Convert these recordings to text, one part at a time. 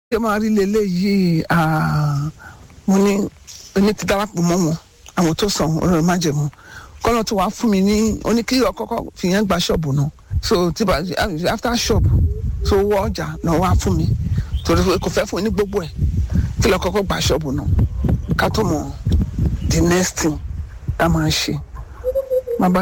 ṣé máa rí lélẹ̀ yìí mo ní èmi ti darapọ̀ mọ́ wọn àwọn tó sàn ọ̀rọ̀ májẹ̀mú kọ́nà tó wàá fún mi ní oní kí ọkọ́kọ́ fìyẹn gba ṣọ́ọ̀bù náà so tí bá after shop so wọ ọjà náà wàá fún mi torí kò fẹ́ fún mi ní gbogbo ẹ̀ kí lọ kọ́kọ́ gba ṣọ́ọ̀bù náà ká tó mọ̀ the next thing tá a máa ṣe bàbá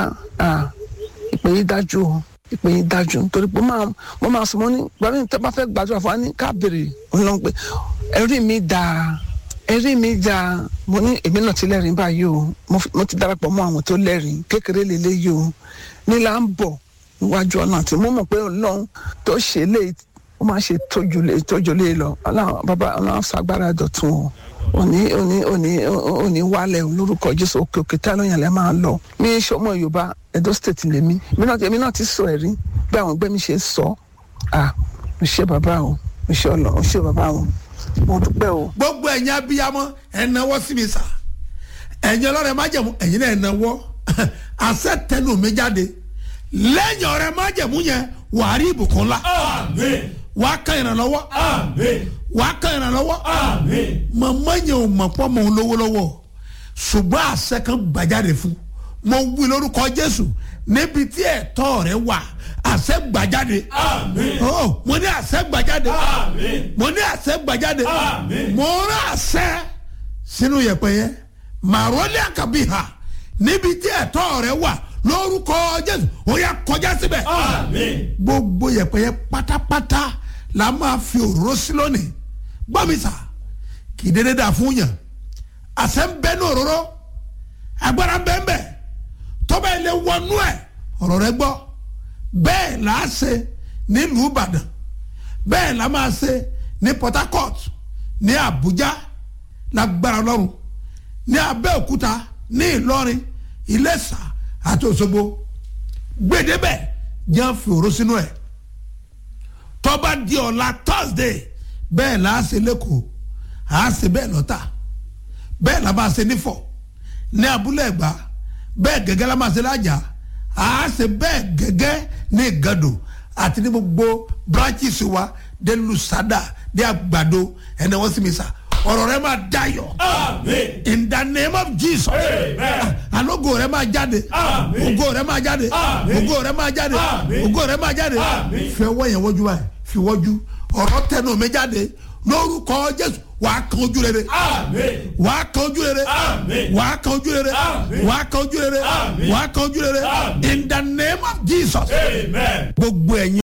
ìpè yìí dájú o ìpè yìí dájú nítorí pé mo máa sọ mo ní gbàdúrà tẹ bá fẹ́ gbàdúrà fún wa ní ká béèrè ọlọ́run pé ẹ̀rí mi dáa ẹ̀rí mi dáa mo ní èmi náà ti lẹ́rìí báyìí o mo ti darapọ̀ mọ́ àwọn tó lẹ́rìí kékeré lélẹ́yìí o nílà ń bọ̀ níwájú ọ̀nà tí mo mọ̀ pé ọlọ́run tó ṣe lé ó máa ṣe tójú lé tójú lé lọ ọlọ́run bàbá ọlọ́run fagbára dọ̀tun o òní òní òní òní wálẹ̀ lórúkọ jésù òkè òkè tá lóyún àlẹ́ máa lọ mi sọmọ yorùbá edo state lèmi èmi náà ti sọ ẹ̀rí bí àwọn ẹgbẹ́ mi ṣe sọ à mo ṣe bàbá o mo ṣe ọlọ mo ṣe bàbá o mo dúpẹ́ o. gbogbo ẹ̀yin abiyamọ ẹ̀ náwó sí mi sà ẹ̀yin ọlọ́rẹ̀ májẹ̀mú ẹ̀yin náà ẹ̀ náwó àṣẹ tẹnu mi jáde lẹ́yìn ọ̀rẹ́ májẹ̀mú yẹn wàá rí ìbùkún ńlá Àmín. wàá kan ìrànlọ́wọ́ Àmín. wàá kan ìrànlọ́wọ́ Àmín. màmá yẹn ò mọ̀ pọ́ mọ̀ ń lówó lọ́wọ́ ṣùgbọ́n àṣẹ kan gbàjáde fún mo wí lórúkọ jésù níbi tí ẹ̀tọ́ rẹ wà àṣẹ gbàjáde Àmín. oh mo ní àṣẹ gbàjáde Àmín. mo ní àṣẹ gbàjáde Àmín. mo rán àṣẹ sínú yẹ̀pẹ̀ yẹn màrọ́lẹ́ àkàbí ha níbi tí ẹ̀tọ́ rẹ wà lórúkọ jésù ó yá kọjá síbẹ̀ Àmín. gbogbo yẹ̀pẹ̀ yẹn pátápátá la máa fi òróró sí lónìí gbọ́ mi sà kì í dédé dà fún yàn àṣẹ ń bẹ ní òróró agbára ń bẹ ń bẹ tọ́ba ilé wọnú ẹ̀ ọ̀rọ̀ rẹ gbọ́ bẹ́ẹ̀ là á ṣe nílùú ìbàdàn bẹ́ẹ̀ là máa ṣe ní port harcourt ní àbújá lágbára ọlọ́run ní abẹ́òkúta ní ìlọrin ìlẹ́sà àti òṣogbo gbèdébẹ̀ jẹ́ fi òró sínú ẹ̀ tọ́ba di ọ̀la thursday bẹ́ẹ̀ là á ṣe lẹ́kọ̀ọ́ à á ṣe bẹ́ẹ̀ lọ́tà bẹ́ẹ̀ là máa ṣe nífọ̀ ní abúlé ẹ̀gbá bẹ́ẹ̀ gẹ́gẹ́ la máa ṣe lájà à á ṣe bẹ́ẹ̀ gẹ́gẹ́ ní ìgàdò àti ní gbogbo branches wa dé lusada dé àgbàdo ẹni wọ́n sì mi sà ọ̀rọ̀ rẹ máa dayọ̀ Àmín. in the name of jesus Amen. alogo rẹ máa jáde Àmín. ògo rẹ máa jáde Àmín. ògo rẹ máa jáde Àmín. ògo rẹ máa jáde Àmín. fi ọwọ́ yẹn wọ́jú báyìí fi wọ́jú ọ̀rọ̀ tẹnu mi jáde lórúkọ jésù wàá kan ojú rere Àmín. wàá kan ojú rere Àmín. wàá kan ojú rere Àmín. wàá kan ojú rere Àmín. wàá kan ojú rere Àmín. in the name of jesus Amen. gbogbo ẹ̀yin.